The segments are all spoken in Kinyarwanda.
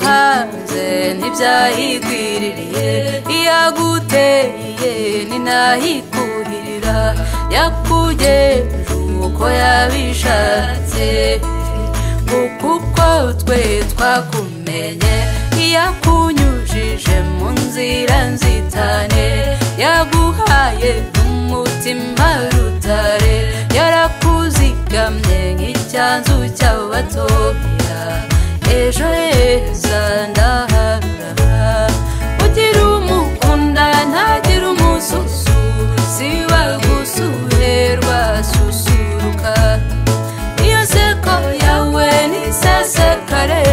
hanze ntibyayigwiririye iyaguteye ninahikuhirira yakugenje uko yabishatse kuko uko twe twakumenye iyakunyujije mu nzira nzitane yaguhaye n'umutima rutare yarakuzigamye nk'icyanzu cy'abatoya ejo heza ndaharara ugira umukunda ntagire umususu siba gusure rwasusuruka iyo seko yawe nisesekare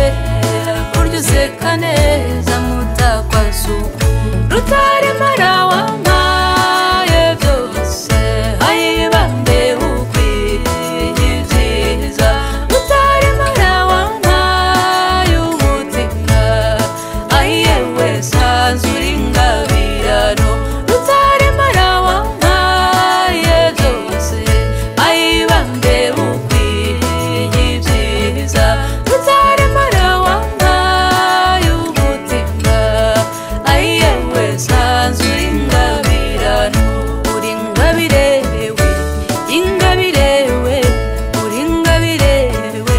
burya useka neza mutakwasuku rutaremara wampaye byose ayibambe ukwiye ibyiza rutaremara wampaye umutima ayiyewe sanzu uringabirano rutaremara wampaye byose ayibambe ukwiye ibyiza rutaremara wampaye umutima ayiyewe sanzu uringabirano uringabirewe ingabirewe uringabirewe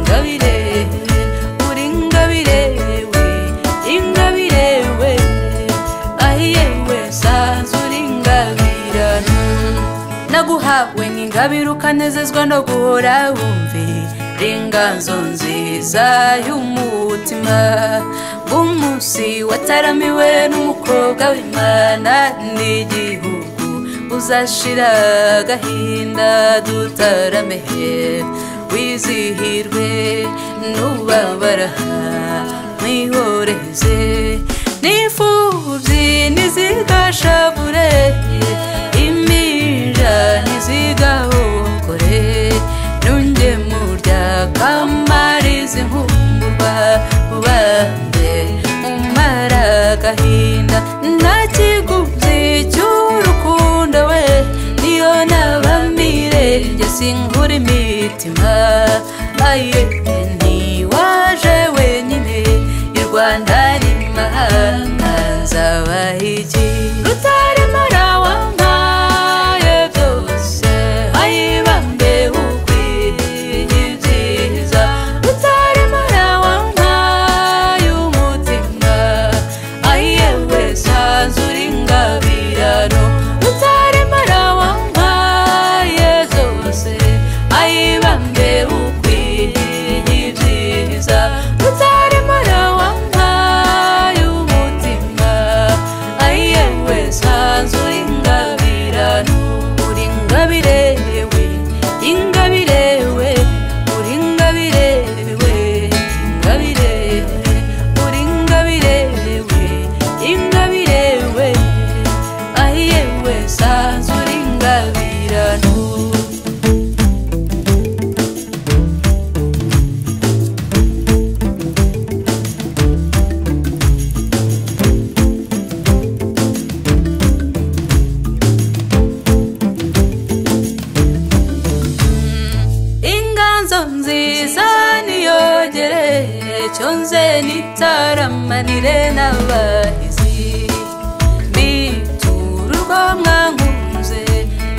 ingabirewe uringabirewe ingabirewe ahiyewe sanzu uringabirano naguhawe nk'ingabire ukanezezwa no guhora wumvira inganzo nziza y'umutima bw'umunsi wataramiwe n'umukobwa w'imana n'igihugu uzashira agahinda dutarame wizihirwe n'ubabara mwihoreze n'imfubyi ntizigashavure iminja ntizigahokore n'ungemurya kamariza inkumburwa bande umara agahinda nta kiguzi cy'urukundo we niyo nabamirenge sinkura imitima aye ntiwaje wenyine i rwanda n'imahanga nzabaha iki rutaremara wampaye byose ayibambe ukwiye ibyiza rutaremara wampaye umutima ayiyewe sanzu uringabirano rutaremara wampaye zose ayibambe ukwiye ibyiza rutaremara wampaye umutima ayiyewe sanzu uringabirano uringabirewe ingabirewe uringabirewe ingabirewe uringabirewe ingabirewe ahiyewe sanzu uringabirano inganzo nziza niyogere cyonze nitaramanire n'abahizi bitururwa mwankunze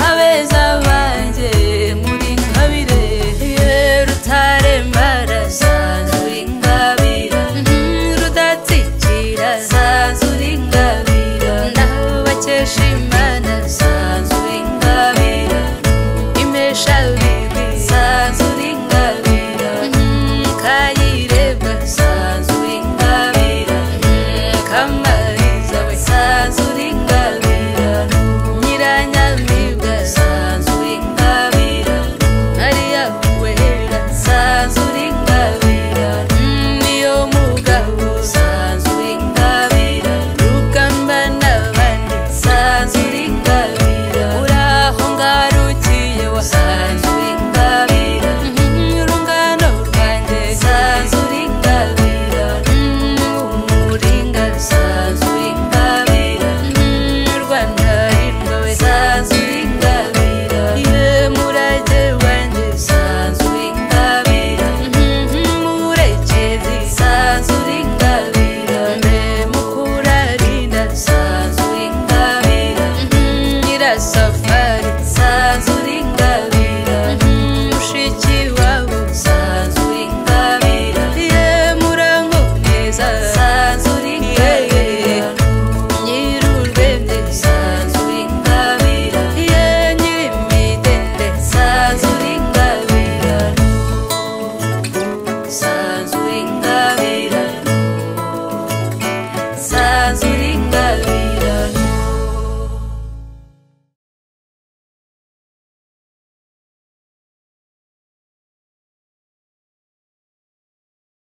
abeza banjye muri nkabire rutarembara sanzura ingabira rudatsikira sanzura ingabira ndabakesha imana sanzura ingabira impesha bibi sanzura ingabira kayireba sanzura ingabira kamariza we sanzura